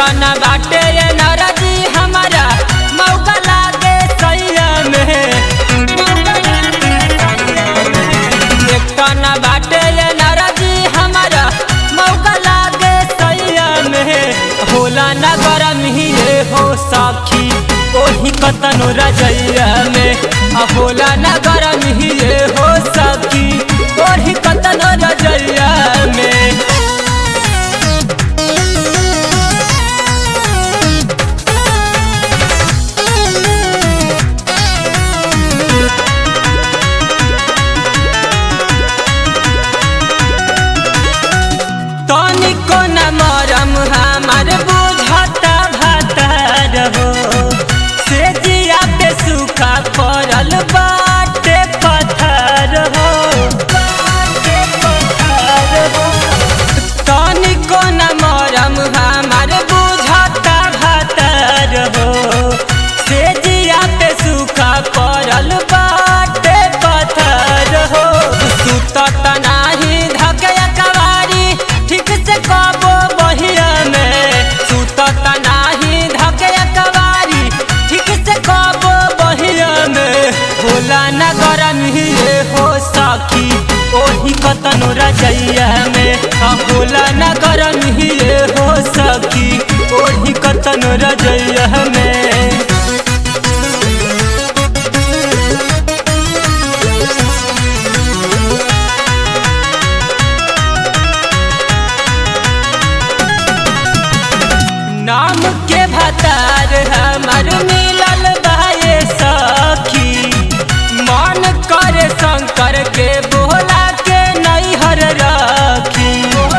न बाटे ये नाराजी हमारा मौका लागे सैया में एक न बाटे ये नाराजी हमारा मौका लागे सैया में होला न गरम ही ये हो साखी ओही कतनो रजैया में आ होला न गरम ही ये हो साखी ओही कतनो रजैया में तनिको न मरम हमार बुझता भतर हो से जिया पे सूखा पड़ल बाटे पत्थर हो बाटे पत्थर हो तनिको न मरम हमार बुझता भतर हो से जिया पे सूखा पड़ल बाटे पत्थर हो सुतत नाही धके कवारी ठीक से कबो बहिया में सुतत नाही धके कवारी ठीक से कबो बहिया में होला न गरम ही ये हो साखी ओही कतनो रजैया में आ होला न गरम ही ये हो सखी ओही कतनो रजैया में नाम के भतार हमार मिलल बाए सखी मन करे शंकर के बोला के नैहर रखी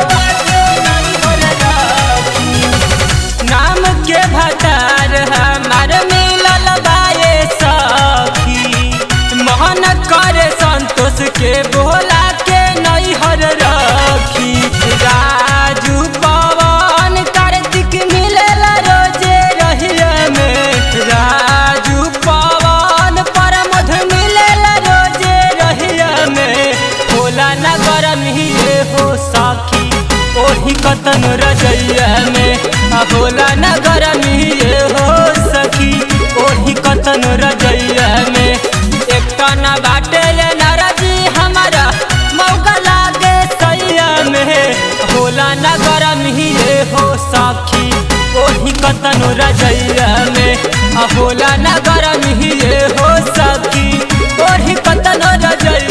नाम के भतार हमार मिलल बाए सखी मन करे संतोष के बोला के नैहर रखी राजू पवन कार्तिक मिलेला रोजे रहिया में राजू पवन परमध मिलेला रोजे रहिया में होला न गरम ही ये हो साखी ओही कतन रजैया में आ होला न गरम ही ये हो सखी ओही कतन रजैया में एक न बाटे ये नाराजी हमारा मौका लागे सैया में होला न गरम ही ये हो साखी ओही कतनो रजैया में आ होला न गरम ही ये हो सखी ओही कतनो रजैया